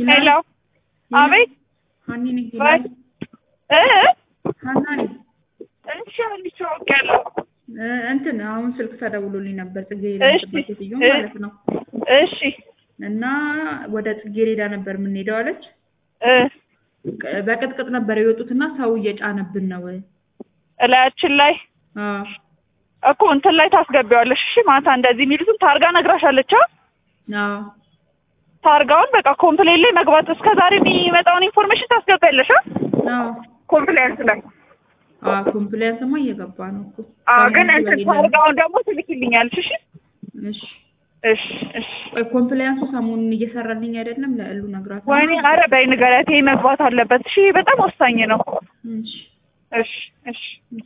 ሄሎ አቤት ሀኒ ነኝ። ወይ እ ሀና ነኝ። እሺ አንቺ አውቄያለሁ። እ እንትን አሁን ስልክ ተደውሎልኝ ነበር ጽጌሬዳ እሺ የምትባል ሴትዮ እ ማለት ነው። እሺ እና ወደ ጽጌሬዳ ነበር የምንሄደው አለች። እ ቅ- በቅጥቅጥ ነበር የወጡትና ሰው እየጫነብን ነው። እላያችን ላይ አዎ እኮ እንትን ላይ ታስገቢዋለሽ። እሺ ማታ እንደዚህ የሚሉትን ታርጋ ነግራሻለች። አ አዎ ታርጋውን በቃ ኮምፕሌን ላይ መግባት እስከ ዛሬ የሚመጣውን ኢንፎርሜሽን ታስገቢያለሽ። አ አዎ ኮምፕሌንስ ላይ አዎ ኮምፕሊያንስማ እየገባ ነው እኮ አ ሰው ግን መመዝገብ እንትን የለም። ታርጋውን ደግሞ ትልኪልኛለሽ። እሺ እሺ እሺ እሺ ቆይ ኮምፕሊያንሱ ሰሞኑን እየሰራልኝ አይደለም። ለእሉ ነግራት ወይኔ ኧረ በይ ንገሪያት፣ ይሄ መግባት አለበት። እሺ በጣም ወሳኝ ነው። እሺ እሺ እሺ